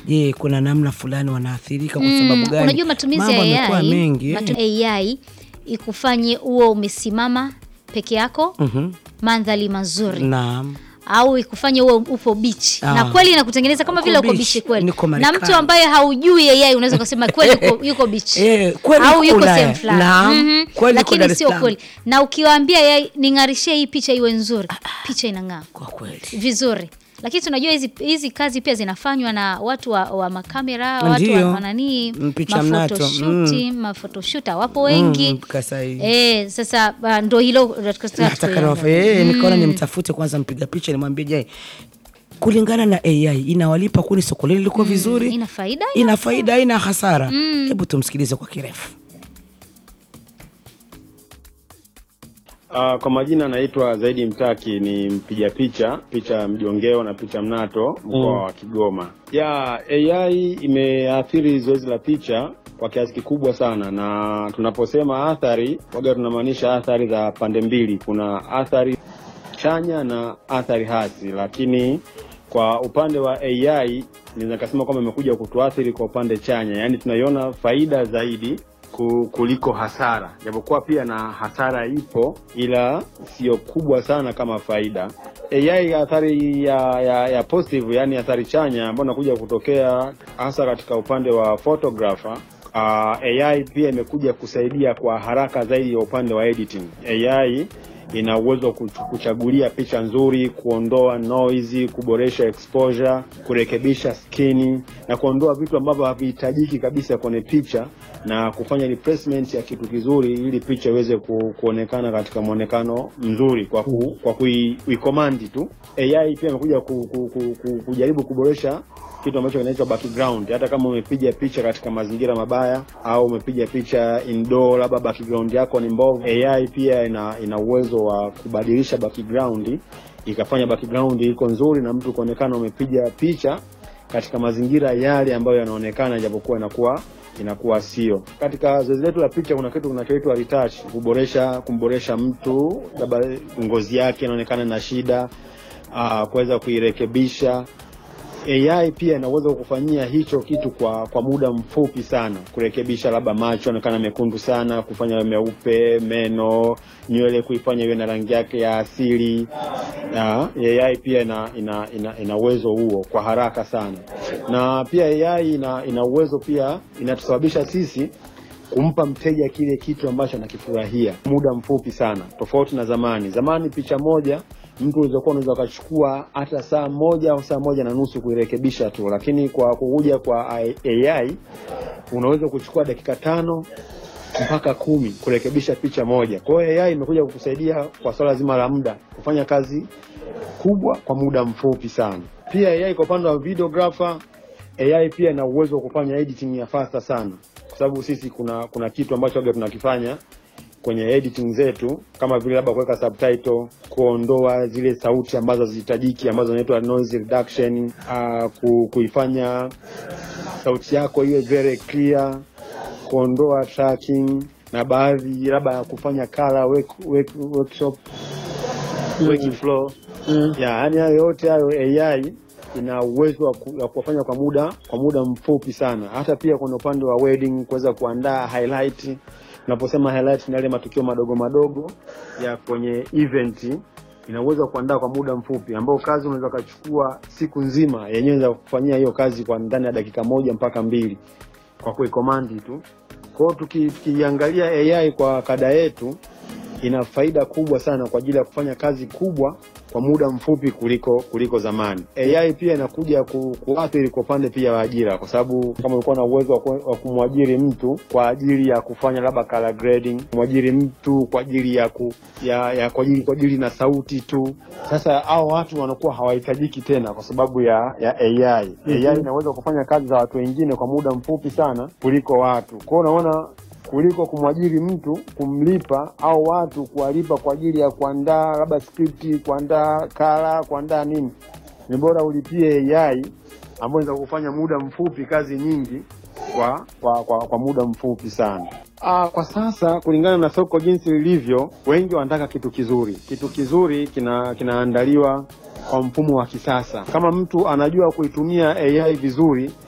je, kuna namna fulani wanaathirika kwa Mm, sababu gani? Unajua matumizi Mambo ya yamekuwa AI, mengi. matu AI ikufanye uwe umesimama peke yako Mhm. mandhari mazuri Naam. au ikufanye uwe upo bichi Ah. na kweli inakutengeneza kama Uko vile uko beach, bichi kweli, niko na Marekani. mtu ambaye haujui AI unaweza kusema kweli yuko, yuko bichi Eh, kweli au yuko yuko Ulaya. sehemu fulani Naam, Mhm. kweli yuko Dar lakini es sio Salaam. kweli, na ukiwaambia AI ning'arishie hii picha iwe nzuri, picha inang'aa Kwa kweli. vizuri lakini tunajua hizi hizi kazi pia zinafanywa na watu wa, wa makamera watu wa Ndio. wananii Mpicha mnato, mafotoshuti mafotoshuta wapo wengi Mm, kasa hii. eh, sasa uh, ndo hilo tunataka nataka tuiangalie. nawafa- eh, nikaona nimtafute kwanza mpiga picha nimwambie je kulingana na ai inawalipa kuni soko lile liko vizuri ina faida ina faida ina hasara hebu tumsikilize kwa kirefu Uh, kwa majina anaitwa Zaidi Mtaki, ni mpiga picha picha mjongeo na picha mnato mkoa wa Kigoma. Ya AI imeathiri zoezi la picha kwa kiasi kikubwa sana, na tunaposema athari waga tunamaanisha athari za pande mbili. Kuna athari chanya na athari hasi, lakini kwa upande wa AI naweza kasema kwamba imekuja kutuathiri kwa upande chanya, yaani tunaiona faida zaidi ku- kuliko hasara, japokuwa pia na hasara ipo, ila sio kubwa sana kama faida. AI athari ya, ya, ya positive, yani athari chanya ambayo inakuja kutokea hasa katika upande wa photographer Uh, AI pia imekuja kusaidia kwa haraka zaidi ya upande wa editing. AI ina uwezo wa kuch- kuchagulia picha nzuri, kuondoa noise, kuboresha exposure, kurekebisha skini na kuondoa vitu ambavyo havihitajiki kabisa kwenye picha na kufanya replacement ya kitu kizuri ili picha iweze ku, kuonekana katika mwonekano mzuri kwa ku, kwa kui- kuikomandi tu. AI pia imekuja ku, ku, ku, ku, kujaribu kuboresha kitu ambacho kinaitwa background. Hata kama umepiga picha katika mazingira mabaya au umepiga picha indoor, labda background yako ni mbovu, AI pia ina ina uwezo wa kubadilisha background ikafanya background iko nzuri na mtu kuonekana umepiga picha katika mazingira yale ambayo yanaonekana, japokuwa inakuwa inakuwa sio. Katika zoezi letu la picha kuna kitu kinachoitwa retouch, kuboresha kumboresha mtu, labda ngozi yake inaonekana na shida, ah, kuweza kuirekebisha AI pia ina uwezo wa kufanyia hicho kitu kwa kwa muda mfupi sana, kurekebisha labda macho onekana mekundu sana, kufanya yawe meupe, meno, nywele kuifanya iwe na rangi yake ya asili. Na AI pia ina ina ina, ina uwezo huo kwa haraka sana, na pia AI ina ina uwezo pia inatusababisha sisi kumpa mteja kile kitu ambacho anakifurahia muda mfupi sana, tofauti na zamani. Zamani picha moja mtu ulizokuwa unaweza ukachukua hata saa moja au saa moja na nusu kuirekebisha tu, lakini kwa kukuja kwa AI unaweza kuchukua dakika tano mpaka kumi kurekebisha picha moja. Kwa hiyo AI imekuja kukusaidia kwa swala zima la muda kufanya kazi kubwa kwa muda mfupi sana. Pia AI kwa upande wa videographer, AI pia ina uwezo wa kufanya editing ya fasta sana, kwa sababu sisi kuna kuna kitu ambacho waga tunakifanya kwenye editing zetu kama vile labda kuweka subtitle, kuondoa zile sauti ambazo hazihitajiki ambazo zinaitwa noise reduction, uh, ku, kuifanya sauti yako iwe very clear, kuondoa tracking na baadhi labda ya kufanya color work, work, workshop working flow ya yani hayo yote hayo AI ina uwezo wa ku- wa kuwafanya kwa muda kwa muda mfupi sana. Hata pia kwenye upande wa wedding kuweza kuandaa highlight. Unaposema highlight ni yale matukio madogo madogo ya kwenye event, ina uwezo wa kuandaa kwa muda mfupi, ambao kazi unaweza ukachukua siku nzima, yenyewe inaweza kufanyia hiyo kazi kwa ndani ya dakika moja mpaka mbili kwa kuikomandi tu. Kwa hiyo tuki- tukiangalia AI kwa kada yetu ina faida kubwa sana kwa ajili ya kufanya kazi kubwa kwa muda mfupi kuliko kuliko zamani. AI pia inakuja ku, kuathiri kwa upande pia wa ajira, kwa sababu kama ulikuwa na uwezo wa ku- wa kumwajiri mtu kwa ajili ya kufanya labda color grading, kumwajiri mtu kwa ajili ya ku, ya, ya kwa ajili kwa ajili na sauti tu, sasa hao watu wanakuwa hawahitajiki tena kwa sababu ya ya AI. AI inaweza kufanya kazi za watu wengine kwa muda mfupi sana kuliko watu. Kwa hiyo unaona kuliko kumwajiri mtu kumlipa au watu kuwalipa kwa ajili ya kuandaa labda skripti, kuandaa kala, kuandaa nini, ni bora ulipie AI ambayo inaweza kufanya muda mfupi kazi nyingi kwa kwa, kwa, kwa muda mfupi sana. Ah, kwa sasa kulingana na soko jinsi lilivyo, wengi wanataka kitu kizuri. Kitu kizuri kina kinaandaliwa kwa mfumo wa kisasa. Kama mtu anajua kuitumia AI vizuri,